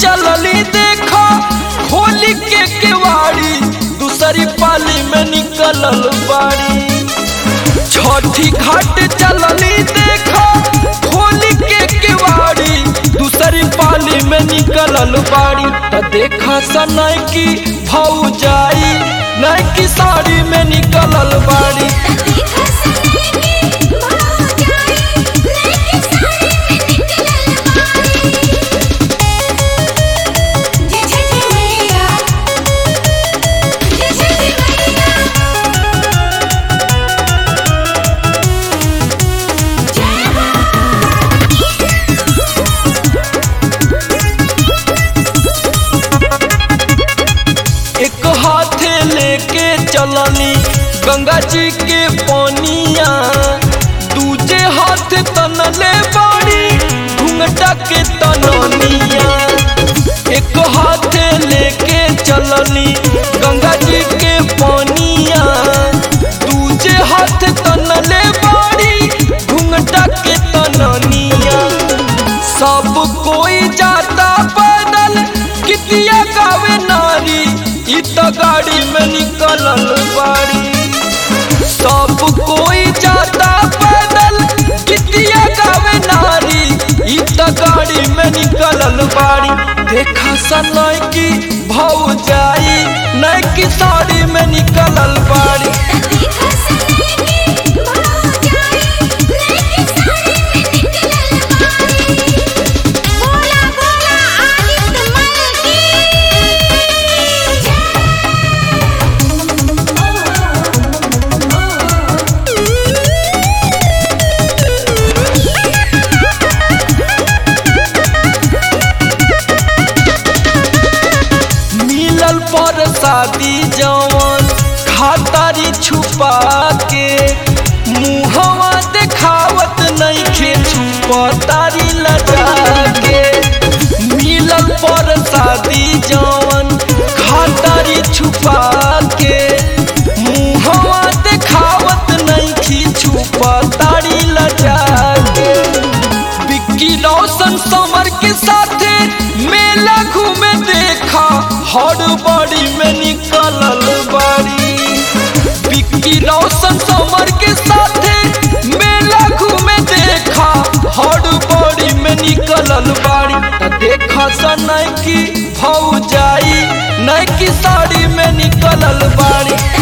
चलली देखा होली के केवाड़ी दूसरी पाली में निकलल बाड़ी छठी घाट चलली देखा होली के केवाड़ी दूसरी पाली में निकलल बाड़ी त देखा सनय की भौ जाई नय की साड़ी में निकलल बाड़ी देखा सनई की भाव जाई लेके साड़ी में निकलल बाड़ी जय छठी मैया जय छठी मैया जय एक हाथे लेके चलनी गंगा जी के पानिया दूजे हाथ तनले बाड़ी घुंघटा के तननिया एक हाथे लेके चलनी गंगा जी के पानिया दूजे हाथ तनले बाड़ी घुंघटा के तननिया सब कोई जाता पैदल कितिया गावे नारी इ त गाड़ी में निकलल बाड़ी सब कोई जाता पैदल कितिया गावे नारी इ त गाड़ी में निकलल बाड़ी देखा सनय की भौ जाई नय की साड़ी में निकलल बाड़ी देखा सनई की भाव जाई लेके साड़ी में निकलल बाड़ी बोला बोला आदित्य मल की मिलल पर शादी जवन खातारी छुपा के मुहवा देखावत नइखे छुपतारी लजा के मिलल पर शादी जवन खातारी छुपा के मुहवा देखावत नइखी छुपतारी लजा के विक्की रोशन समर के साथे मेला घूमे देखा हर बड़ी में निकलल बाड़ी विक्की रोशन समर के साथे मेला घूमे देखा हर बड़ी में निकलल बाड़ी त देखा सनय की भौ जाई नय की साड़ी में निकलल बाड़ी